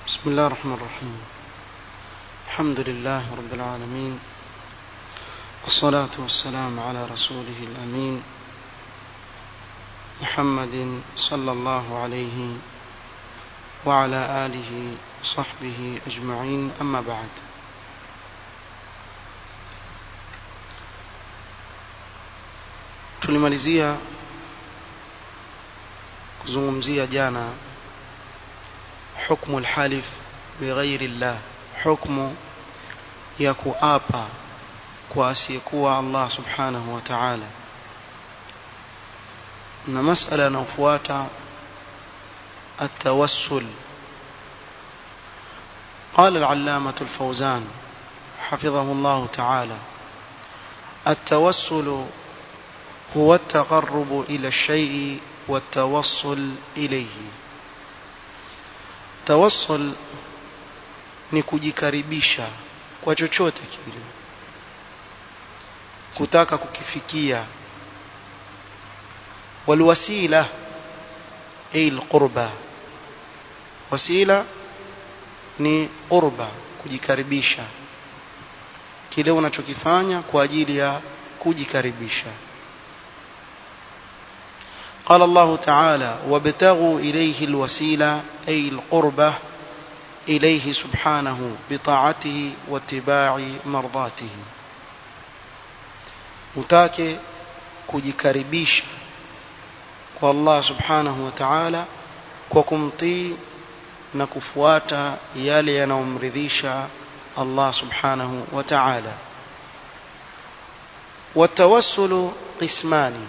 بسم الله الرحمن الرحيم الحمد لله رب العالمين والصلاة والسلام على رسوله الأمين محمد صلى الله عليه وعلى آله وصحبه أجمعين أما بعد tulimalizia kuzungumzia jana hukmu alhalif bighairi llah hukmu ya kuapa kwa asiyekuwa Allah subhanahu wa ta'ala na masala yanayofuata التوسل قال العلامة الفوزان حفظه الله تعالى التوسل هو التقرب إلى الشيء والتوصل إليه توصل ni kujikaribisha kwa chochote kile kutaka kukifikia walwasila ay alqurba wasila ni qurba kujikaribisha kile unachokifanya kwa ajili ya kujikaribisha قال الله تعالى وابتغوا إليه الوسيلة أي القربة إليه سبحانه بطاعته واتباع مرضاته mtake kujikaribisha kwa Allah subhanahu wa ta'ala kwa kumtii na kufuata yale yanayomridhisha Allah subhanahu wa ta'ala watawassulu qismani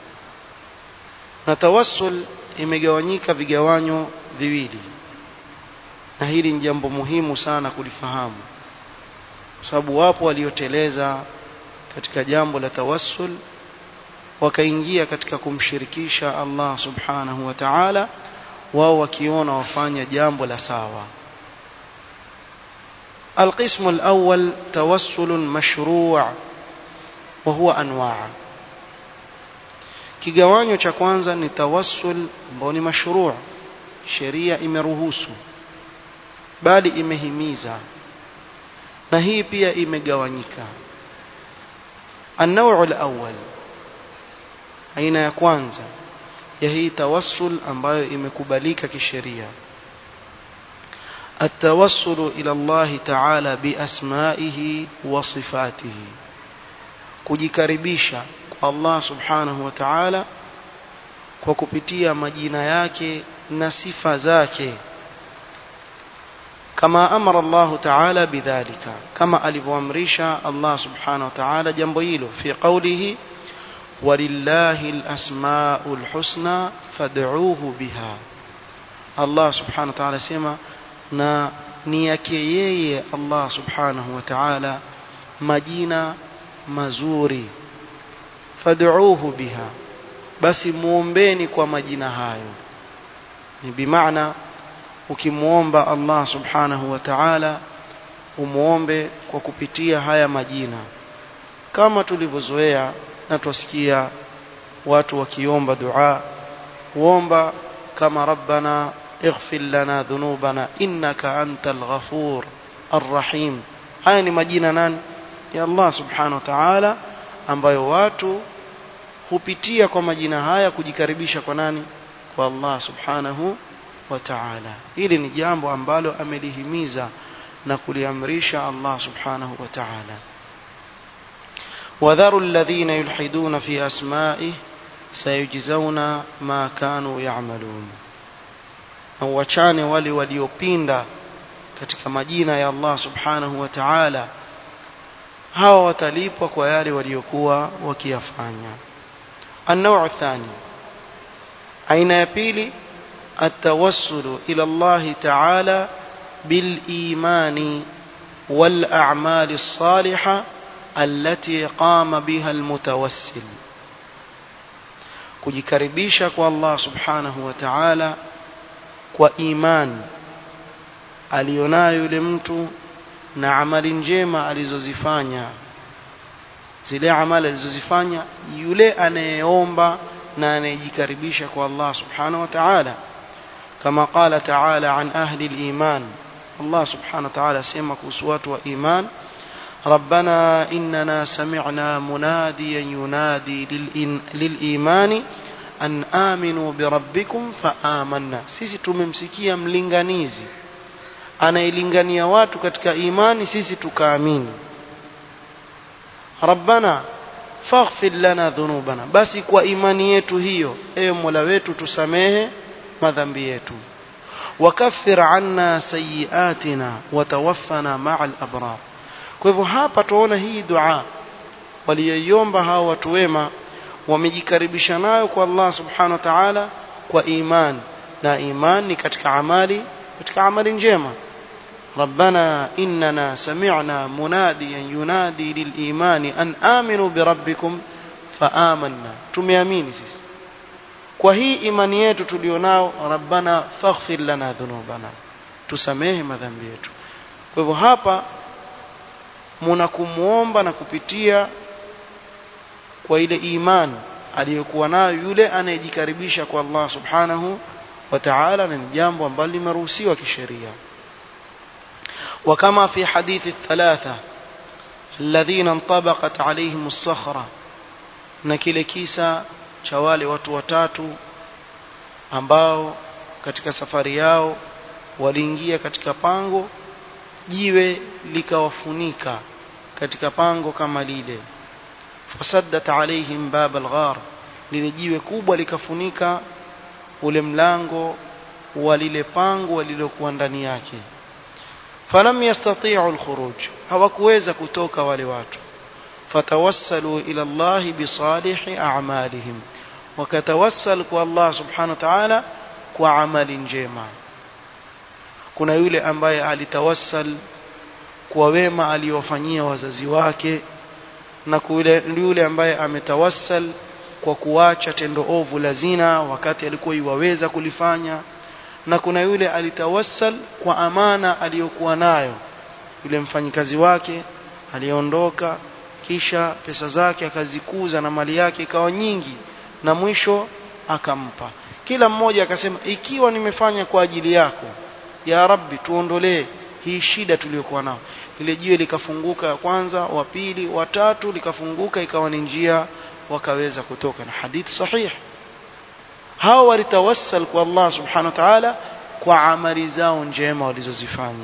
na tawassul imegawanyika vigawanyo viwili na hili ni jambo muhimu sana kulifahamu kwa sababu wapo walioteleza katika jambo la tawassul wakaingia katika kumshirikisha Allah subhanahu wa ta'ala wao wakiona wafanya jambo la sawa القسم الأول توسل مشروع وهو أنواع kigawanyo cha kwanza ni tawassul ambao ni mashruu sheria imeruhusu bali imehimiza na hii pia imegawanyika النوع الأول aina ya kwanza ya hii tawassul ambayo imekubalika kisheria التوسل إلى الله تعالى بأسمائه وصفاته kujikaribisha kwa Allah subhanahu wa ta'ala kwa kupitia majina yake na sifa zake kama amara Allah ta'ala bidhalika kama alivyoamrisha Allah subhanahu wa ta'ala jambo hilo fi qawlihi walillahi alasmaul husna fad'uuhu biha Allah subhanahu wa ta'ala sema na ni yake yeye Allah subhanahu wa ta'ala majina mazuri fad'uuhu biha basi muombeni kwa majina hayo ni bimaana ukimuomba Allah subhanahu wa ta'ala umuombe kwa kupitia haya majina kama tulivyozoea na tusikia watu wakiomba dua uomba kama rabbana اغفر لنا ذنوبنا إنك أنت الغفور الرحيم haya ni majina nani ya Allah subhanahu wa ta'ala ambayo watu hupitia kwa majina haya kujikaribisha kwa nani kwa Allah subhanahu wa ta'ala hili ni jambo ambalo amelihimiza na kuliamrisha Allah subhanahu wa ta'ala وذروا الذين يلحدون في أسمائه سيجزون ما كانوا يعملون na uachane wale waliopinda katika majina ya Allah subhanahu wa ta'ala hawa watalipwa kwa yale waliokuwa wakiyafanya النوع الثاني aina ya pili التوسل إلى الله تعالى بالإيمان والأعمال الصالحة التي قام بها المتوسل kujikaribisha kwa Allah subhanahu wa ta'ala kwa iman alionayo yule mtu na amali njema alizozifanya zile amali alizozifanya yule anayeomba na anayejikaribisha kwa Allah subhanahu wa ta'ala كما قال تعالى عن أهل الإيمان Allah subhanahu wa ta'ala asema kuhusu watu wa iman ربنا إننا سمعنا مناديا ينادي للإيمان أن آمنوا بربكم فآمنا sisi tumemsikia mlinganizi anailingania watu katika imani sisi tukaamini rabbana faghfir lana dhunubana basi kwa imani yetu hiyo ewe mola wetu tusamehe madhambi yetu wakaffir anna sayiatina watawaffana maa al-abrar kwa hivyo hapa tuona hii dua waliyoiomba hao watu wema wamejikaribisha nayo kwa Allah subhanahu wa ta'ala kwa iman na iman ni katika amali katika amali njema ربنا إننا سمعنا مناديا ينادي للإيمان أن آمنوا بربكم فآمنا tumeamini sisi kwa hii imani yetu tulionao rabbana faghfir lana dhunubana tusamehe madhambi yetu kwa hivyo hapa muna kumuomba na kupitia kwa ile imani aliyokuwa nayo yule anayejikaribisha kwa Allah subhanahu wa ta'ala na ni jambo ambalo limeruhusiwa kisheria وكما في حديث الثلاثة الذين انطبقت عليهم الصخرة na kile kisa cha wale watu watatu ambao katika safari yao waliingia katika pango jiwe likawafunika katika pango kama lile fasaddat alaihim bab alghar lile jiwe kubwa likafunika ule mlango wa lile pango walilokuwa ndani yake falam yastati'u alkhuruj hawakuweza kutoka wale watu fatawassalu ila Allah bisalihi a'malihim wakatawassal kwa Allah subhanahu wa ta'ala kwa amali njema kuna yule ambaye alitawassal kwa wema aliyofanyia wazazi wake na kule yule ambaye ametawassal kwa kuacha tendo ovu la zina wakati alikuwa iwaweza kulifanya na kuna yule alitawassal kwa amana aliyokuwa nayo yule mfanyikazi wake aliondoka kisha pesa zake akazikuza na mali yake ikawa nyingi na mwisho akampa kila mmoja akasema ikiwa nimefanya kwa ajili yako ya rabbi tuondolee hii shida tuliyokuwa nao ile jiwe likafunguka ya kwanza wa pili wa tatu likafunguka ikawa ni njia wakaweza kutoka na hadithi sahihi hao walitawassal kwa Allah subhanahu wa ta'ala kwa amali zao njema walizozifanya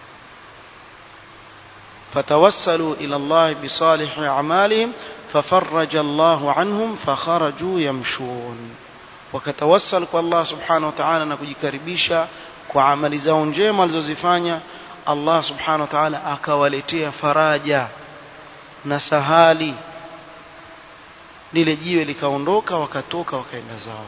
fatawassalu ila Allah bisalih a'malihim fafarraja Allah anhum fakharaju yamshun wakatawassal kwa Allah subhanahu wa ta'ala na kujikaribisha kwa amali zao njema walizozifanya Allah subhanahu wa ta'ala akawaletea faraja na sahali lile jiwe likaondoka wakatoka wakaenda zao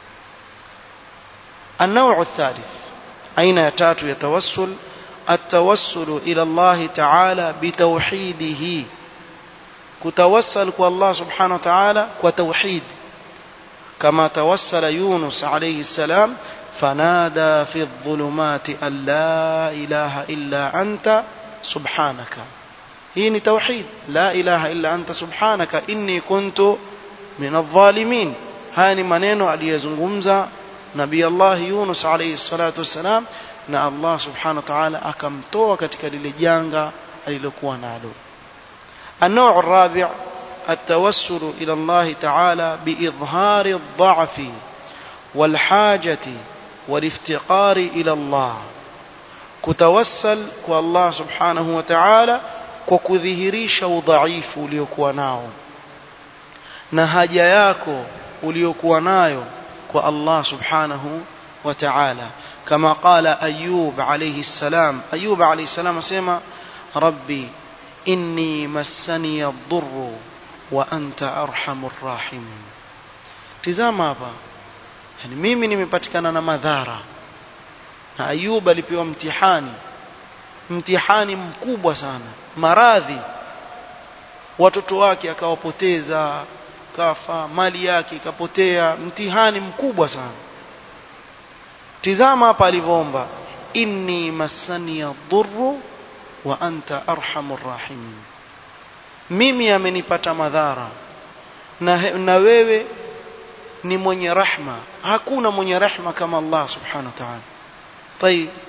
النوع الثالث أين يتات يتوسل التوسل إلى الله تعالى بتوحيده كتوسل الله سبحانه وتعالى وتوحيد كما توسل يونس عليه السلام فنادى في الظلمات أن لا إله إلا أنت سبحانك هي توحيد لا إله إلا أنت سبحانك إني كنت من الظالمين هاني maneno aliyezungumza nabii Allah Yunus alayhi salatu wassalam na Allah subhanahu wa ta'ala akamtoa katika lile janga alilokuwa nalo النوع الرابع التوسل إلى الله تعالى بإظهار الضعف والحاجة والافتقار إلى الله كتوسل والله سبحانه وتعالى وكذهريش وضعيف uliokuwa nao na haja yako uliokuwa nayo kwa Allah subhanahu wa ta'ala kama qala ayub alayhi salam ayub alayhi salam asema rabbi inni massani ad-durr wa anta arhamur rahimin tizama hapa yani mimi nimepatikana na madhara na ayub alipewa mtihani mtihani mkubwa sana maradhi watoto wake akawapoteza kafa mali yake ikapotea mtihani mkubwa sana tizama hapa alivyoomba inni massani dhurru wa anta arhamur rahimin mimi amenipata madhara na, na wewe ni mwenye rahma hakuna mwenye rahma kama Allah subhanahu wa ta'ala طيب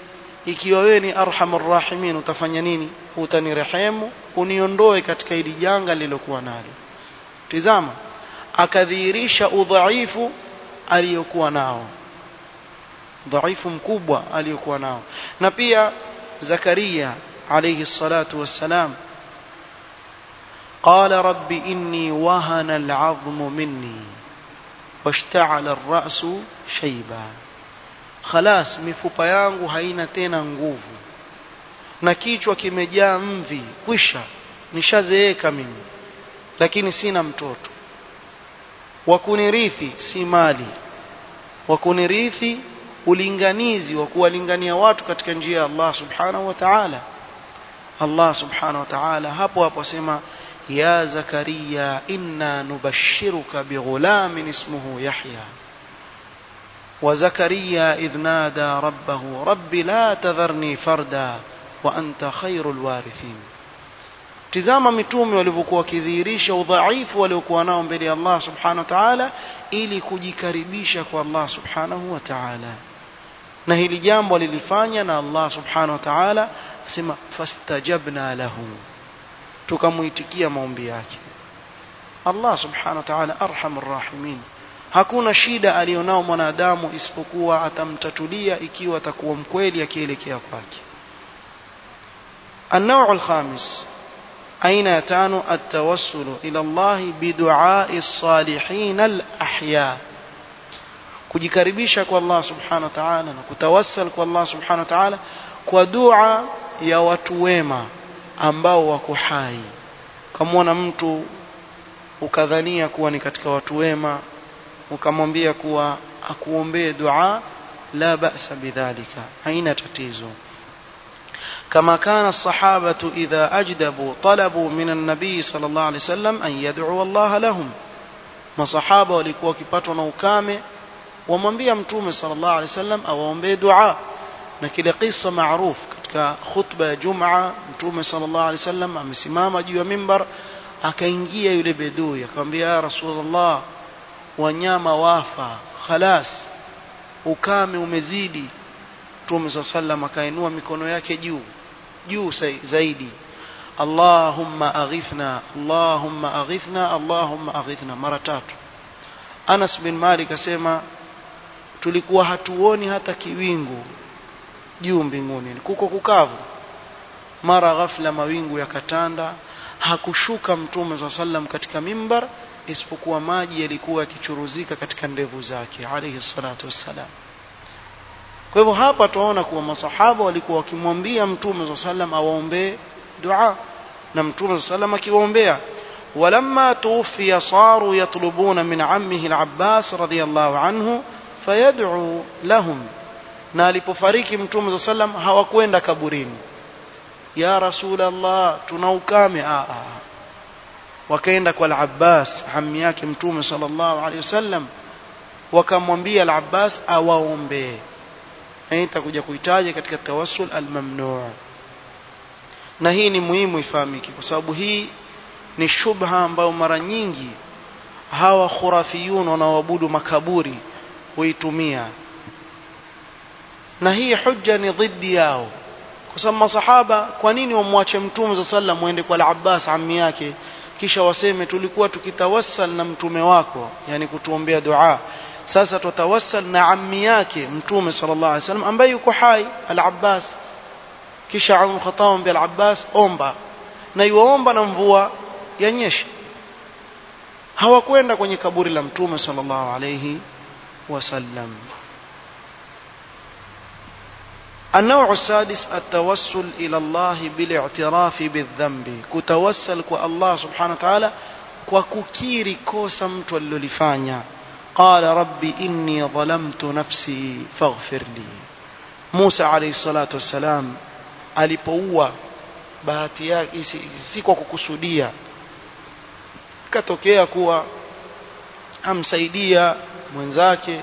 ikiwa wewe ni arhamur rahimin utafanya nini utanirehemu uniondoe katika hili janga lilokuwa nalo tizama akadhihirisha udhaifu aliyokuwa nao dhaifu mkubwa aliyokuwa nao na pia Zakaria alayhi salatu wassalam قال رب إني وهن العظم مني واشتعل الرأس شيبا خلاص mifupa yangu haina tena nguvu na kichwa kimejaa mvi kwisha nishazeeka mimi lakini sina mtoto wa kunirithi si mali wa kunirithi ulinganizi wa kuwalingania watu katika njia ya Allah subhanahu wa ta'ala Allah subhanahu wa ta'ala hapo hapo asema ya zakaria inna nubashiruka bighulamin ismuhu yahya وزكريا إذ نادى ربه رب لا تذرني فردا وأنت خير الوارثين tizama mitume walivyokuwa wakidhihirisha udhaifu waliokuwa nao mbele ya Allah subhanahu wa ta'ala ili kujikaribisha kwa Allah subhanahu wa ta'ala na hili jambo alilifanya na Allah subhanahu wa ta'ala asema fastajabna lahu tukamuitikia maombi yake Allah subhanahu wa ta'ala arhamur rahimin hakuna shida alionao mwanadamu isipokuwa atamtatulia ikiwa atakuwa mkweli akielekea kwake النوع الخامس أين يتان التوسل إلى الله بدعاء الصالحين الأحياء kujikaribisha kwa Allah subhanahu wa ta'ala na kutawassal kwa Allah subhanahu wa ta'ala kwa dua ya watu wema ambao wako hai ukamwona mtu ukadhania kuwa ni katika watu wema ukamwambia kuwa akuombee dua la ba'sa bidhalika haina tatizo كما كان الصحابة إذا أجدبوا طلبوا من النبي صلى الله عليه وسلم أن يدعو الله لهم masahaba walikuwa wakipatwa na ukame wamwambia mtume sallallahu alaihi wasallam awaombee dua na kile kisa maarufu katika khutba ya Jumaa mtume sallallahu alaihi wasallam amesimama juu ya mimbar akaingia yule bedui akamwambia ya rasulullah wanyama wafa khalas ukame umezidi mtume sallallahu alaihi wasallam akainua mikono yake juu juu zaidi Allahumma aghithna Allahumma aghithna Allahumma aghithna mara tatu Anas bin Malik asema tulikuwa hatuoni hata kiwingu juu mbinguni kuko kukavu mara ghafla mawingu yakatanda hakushuka mtume swalla sallam katika mimbar isipokuwa maji yalikuwa yakichuruzika katika ndevu zake alayhi salatu wassalam kwa hivyo hapa tunaona kuwa masahaba walikuwa wakimwambia mtume swalla sallam awaombee dua na mtume sallam akiwaombea ولما توفي صاروا يطلبون من عمه العباس رضي الله عنه فيدعو لهم na alipofariki mtume صلى الله عليه وسلم hawakwenda kaburini ya rasul Allah tuna ukame a a wakaenda kwa al-Abbas hammi yake mtume sallallahu alaihi wasallam wakamwambia al-Abbas awaombee na itakuja kuitaja katika tawassul al-mamnu' na hii ni muhimu ifahamike kwa sababu hii ni shubha ambayo mara nyingi hawa khurafiyun wanaoabudu makaburi huitumia na hii hujja ni dhidi yao kwa sababu masahaba kwa nini wamwache mtume za sallam muende kwa al-Abbas ammi yake kisha waseme tulikuwa tukitawassal na mtume wako yani kutuombea dua sasa tutawassal na ammi yake mtume sallallahu alaihi wasallam ambaye yuko hai al-Abbas kisha Umar Khattab bi al-Abbas omba na yuomba na mvua yanyeshe hawakwenda kwenye kaburi la mtume sallallahu alayhi wasallam النوع السادس التوسل إلى الله بالاعتراف بالذنب كتوسل كو الله سبحانه وتعالى وككيري كوسا mtu alilolifanya قال ربي إني ظلمت نفسي فاغفر لي موسى عليه الصلاة والسلام alipoua bahati yake si kwa kukusudia katokea kuwa amsaidia mwenzake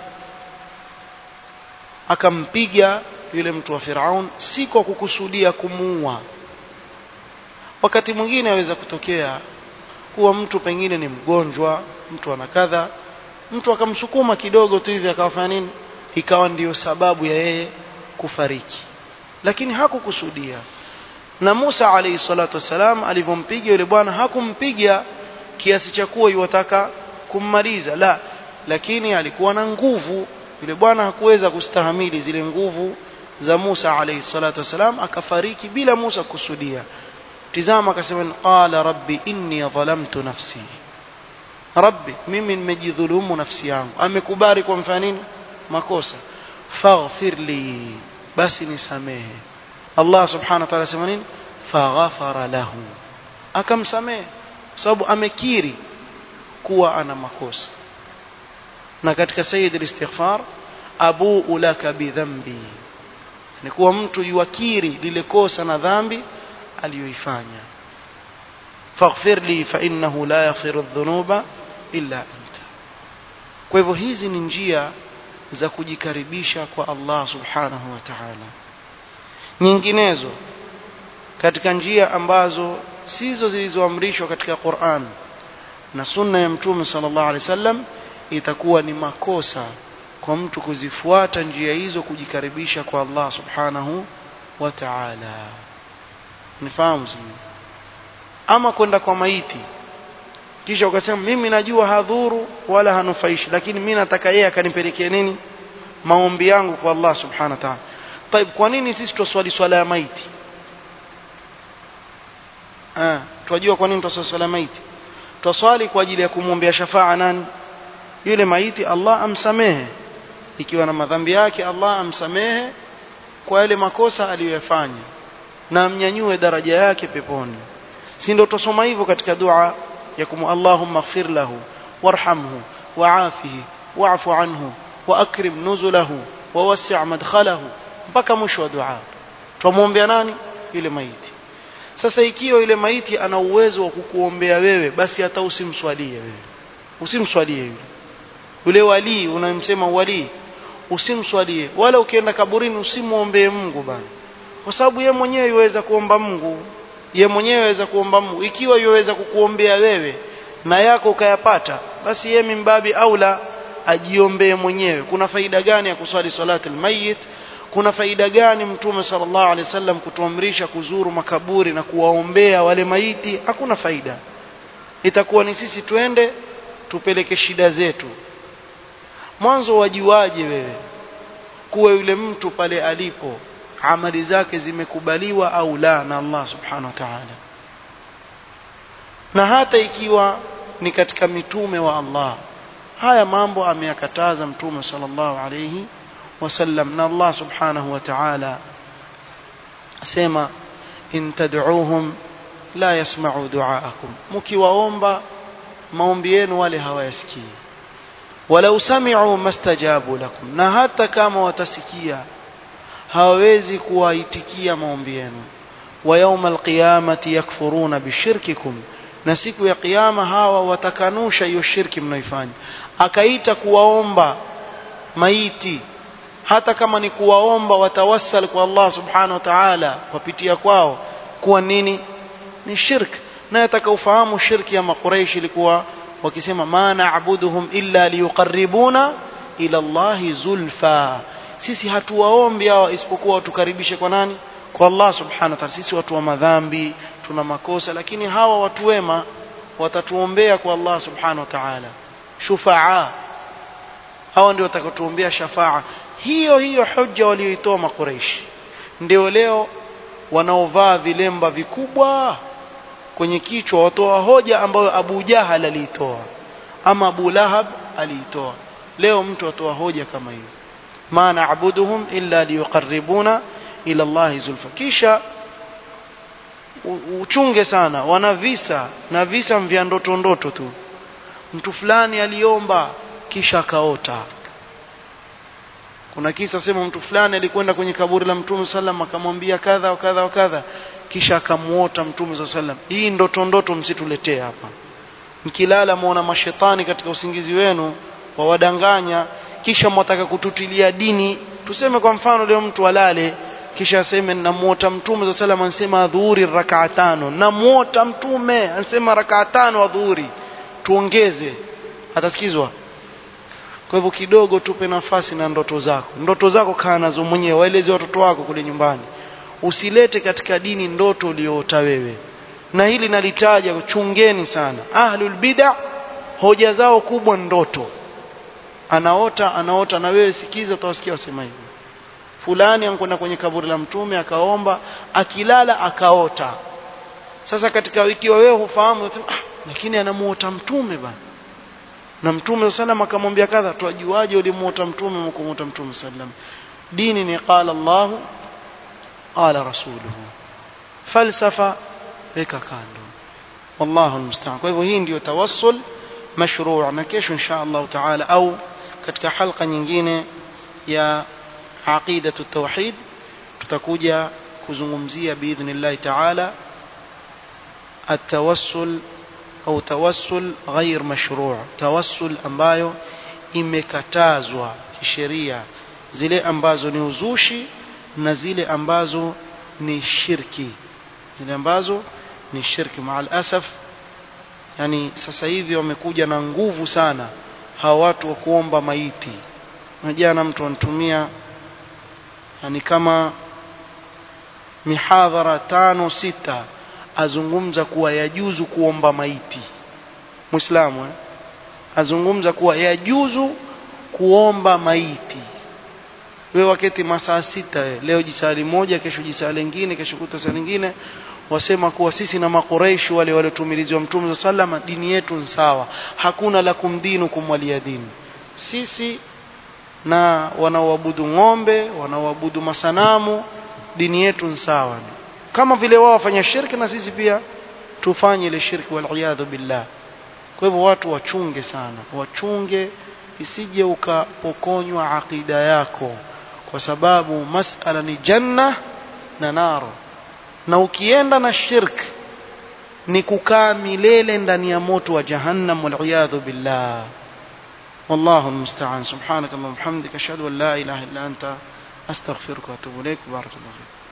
akampiga yule mtu wa Firaun si kwa kukusudia kumuua wakati mwingine aweza kutokea kuwa mtu pengine ni mgonjwa mtu ana kadha mtu akamsukuma kidogo tu hivi akawafanya nini ikawa ndiyo sababu ya yeye kufariki lakini hakukusudia na Musa alayhi salatu wasalam alivyompiga yule bwana hakumpiga kiasi cha kuwa yuwataka kummaliza la lakini alikuwa na nguvu yule bwana hakuweza kustahamili zile nguvu za Musa alayhi salatu wasalam akafariki bila Musa kusudia tizama akasema qala rabbi inni dhalamtu nafsi rabbi mimi nimejidhulumu nafsi yangu amekubali kwa mfano nini makosa faghfir li basi nisamehe Allah subhanahu wa ta'ala sema nini faghafara lahu akamsamehe sababu amekiri kuwa ana makosa na katika sayyid al-istighfar abu laka bidhambi ni kuwa mtu yuakiri lile kosa na dhambi aliyoifanya faghfir li fa innahu la yaghfiru adh-dhunuba illa anta kwa hivyo hizi ni njia za kujikaribisha kwa Allah subhanahu wa ta'ala nyinginezo katika njia ambazo sizo zilizoamrishwa katika Qur'an na sunna ya mtume sallallahu alaihi wasallam itakuwa ni makosa kwa mtu kuzifuata njia hizo kujikaribisha kwa Allah subhanahu wa ta'ala nifahamu sio ama kwenda kwa maiti kisha ukasema mimi najua hadhuru wala hanufaishi lakini mimi nataka yeye akanipelekea nini maombi yangu kwa Allah subhanahu wa ta'ala طيب kwa nini sisi tuswali swala ya maiti ah tunajua kwa nini tuswali swala ya maiti tuswali kwa ajili ya kumwombea shafaa nani yule maiti Allah amsamehe ikiwa na madhambi yake Allah amsamehe kwa yale makosa aliyoyafanya na amnyanyue daraja yake peponi si ndio tusoma hivyo katika dua ya kumu Allahumma ighfir lahu warhamhu wa'afihi wa'fu anhu wa akrim nuzulahu wa wasi' madkhalahu mpaka mwisho wa dua tumwombea nani yule maiti sasa ikiwa yule maiti ana uwezo wa kukuombea wewe basi hata usimswalie wewe usimswalie yule yule wali unayemsema wali usimswalie wala ukienda kaburini usimwombee Mungu bana kwa sababu ye mwenyewe yuweza kuomba Mungu ye mwenyewe yuweza kuomba Mungu ikiwa yuweza kukuombea wewe na yako ukayapata basi ye mimbabi aula ajiombee mwenyewe kuna faida gani ya kuswali salati almayit kuna faida gani mtume sallallahu alaihi wasallam kutuamrisha kuzuru makaburi na kuwaombea wale maiti hakuna faida itakuwa ni sisi twende tupeleke shida zetu mwanzo wajiwaje wewe kuwa yule mtu pale alipo amali zake zimekubaliwa au la na Allah subhanahu wa ta'ala na hata ikiwa ni katika mitume wa Allah haya mambo ameyakataza mtume sallallahu alayhi wasallam na Allah subhanahu wa ta'ala asema in tad'uuhum la yasma'u du'aakum mkiwaomba maombi yenu wale hawayasikii walau sami'u mastajabu lakum na hata kama watasikia hawawezi kuwaitikia maombi yenu wa yawma alqiyamati yakfuruna bishirkikum na siku ya kiyama hawa watakanusha hiyo shirki mnaifanya akaita kuwaomba maiti hata kama ni kuwaomba watawassal kwa Allah subhanahu wa ta'ala kupitia kwao kuwa nini ni shirk na atakaufahamu shirki ya makuraishi ilikuwa wakisema ma na'buduhum illa liyuqarribuna ila Allah zulfa sisi hatuwaombi hawa isipokuwa watukaribishe kwa nani kwa Allah subhanahu wa ta'ala sisi watu wa madhambi tuna makosa lakini hawa watu wema watatuombea kwa Allah subhanahu wa ta'ala shufaa hawa ndio watakaotuombea shafaa hiyo hiyo hujja walioitoa makuraishi ndio leo wanaovaa vilemba vikubwa kwenye kichwa watoa hoja ambayo Abu Jahal aliitoa ama Abu Lahab aliitoa leo mtu atoa hoja kama hiyo ma na'buduhum illa liyuqarribuna ila Allah zulfa kisha uchunge sana wana visa na visa vya ndoto ndoto tu mtu fulani aliomba kisha akaota kuna kisa sema mtu fulani alikwenda kwenye kaburi la mtume sallam akamwambia kadha wa kadha wa kadha kisha akamuota mtume sallam hii ndoto ndoto msituletee hapa mkilala muona mashetani katika usingizi wenu wawadanganya kisha mwataka kututilia dini tuseme kwa mfano leo mtu alale kisha aseme namuota mtume sallam ansema dhuhuri rakaa tano namuota mtume ansema rakaa tano adhuhuri tuongeze atasikizwa kwa hivyo kidogo tupe nafasi na ndoto zako ndoto zako kaa nazo mwenyewe waeleze watoto wako kule nyumbani usilete katika dini ndoto uliyoota wewe na hili nalitaja chungeni sana ahlul bid'a hoja zao kubwa ndoto anaota anaota na wewe sikiza utawasikia wasema hivi fulani ankwenda kwenye kaburi la mtume akaomba akilala akaota sasa katika ikiwa wewe hufahamu unasema ah, lakini anamuota mtume bana na mtume sallam akamwambia kadha tuajuaje ulimuota mtume mkumuota mtume sallam dini ni qala Allah qala rasuluhu falsafa weka kando wallahu almusta'an kwa hivyo hii ndio tawassul mashru' na kesho insha Allah taala au katika halqa nyingine ya aqidatu tauhid tutakuja kuzungumzia biidhnillah taala التوسل au tawassul ghair mashru' tawassul ambayo imekatazwa kisheria zile ambazo ni uzushi na zile ambazo ni shirki zile ambazo ni shirki maal asaf yani sasa hivi wamekuja na nguvu sana hawa watu wa kuomba maiti na jana mtu anatumia yani kama mihadhara tano sita azungumza kuwa yajuzu kuomba maiti muislamu eh? azungumza kuwa yajuzu kuomba maiti wewe waketi masaa sita eh? leo jisali moja kesho jisali lingine kesho kuta saa lingine wasema kuwa sisi na makoreishi wale waliotumiliziwa mtume sallam dini yetu ni sawa hakuna la kumdinu kumwalia dini sisi na wanaoabudu ng'ombe wanaoabudu masanamu dini yetu ni sawa kama vile wao wafanya shirki na sisi pia tufanye ile shirki waliyadhu billah kwa hivyo watu wachunge sana wachunge isije ukapokonywa aqida yako kwa sababu masala ni janna na naro na ukienda na shirk ni kukaa milele ndani ya moto wa jahannam waliyadhu billah والله المستعان سبحانك اللهم وبحمدك اشهد ان لا اله الا انت استغفرك واتوب اليك بارك الله فيك